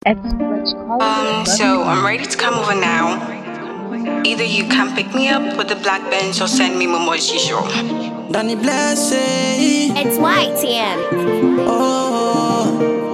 It's Rich Collins. Um, so I'm ready to come over now. Either you can pick me up with the black bench or send me Momo Shisho. Danny Blessing. It's YTM. Oh,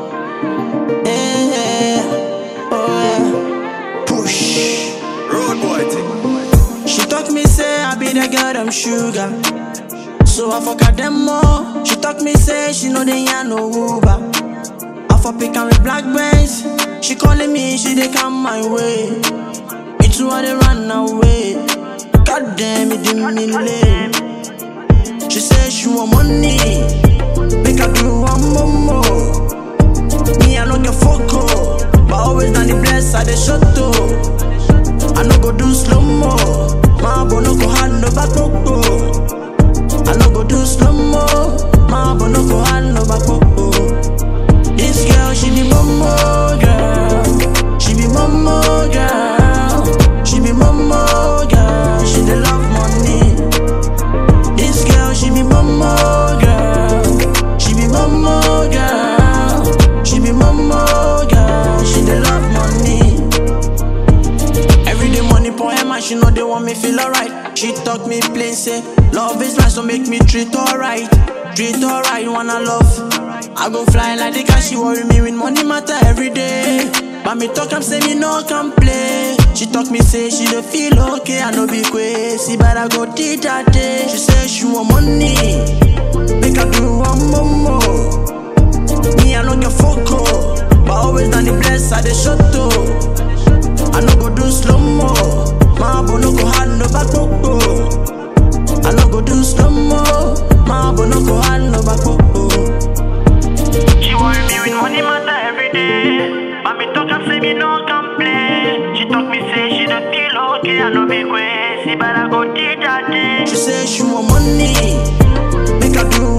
yeah, oh, yeah. Push. Road boy thing. She talk me say I be the girl them sugar. So I fuck her them more. She talk me say she know they ain't no Uber. I for pick her with black bands. She calling me, she they come my way. Me too I they run away. God damn it, didn't mean lame. She say she want money. Make her do one more more. Me I no get foco, but always down the bless I dey shut up. I no go do slow mo. My boy no go hand no back popo. I no go do slow mo. My boy no go hand no back popo. This girl she be momo girl. She be momo girl. She be momo girl. She dey love money. This girl she be momo girl. She be momo girl. She be momo girl. She dey love money. Every day money for her man, she know they want me feel alright. She talk me plain say, love is right, so make me treat alright. Treat alright, wanna love. I go fly like the car, she worry me with money matter every day. But me talk, I'm say me no complain. She talk me say she dey feel okay, I no be crazy, but I go did that day. She say she want money, make her do one more more. Me I no get foco, but always down the bless I dey shut up. I no go do slow mo. My boy no go hand no back popo. I no go do slow mo. My boy no go hand no back popo. She worry me with money matter every day. But me talk and say me no complain. She talk me say she don't feel okay. I no be crazy, but I go did that day. She say she want money, make her do